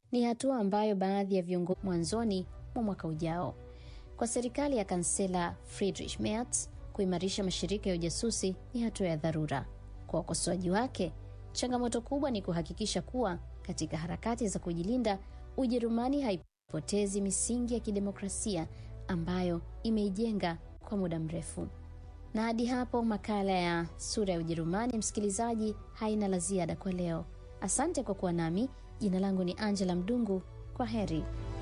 Ni hatua ambayo baadhi ya viongozi mwanzoni mwa mwaka ujao. Kwa serikali ya kansela Friedrich Merz, kuimarisha mashirika ya ujasusi ni hatua ya dharura. Kwa wakosoaji wake, changamoto kubwa ni kuhakikisha kuwa katika harakati za kujilinda, Ujerumani haipotezi misingi ya kidemokrasia ambayo imeijenga kwa muda mrefu. Na hadi hapo makala ya Sura ya Ujerumani, msikilizaji, haina la ziada kwa leo. Asante kwa kuwa nami. Jina langu ni Angela Mdungu. Kwa heri.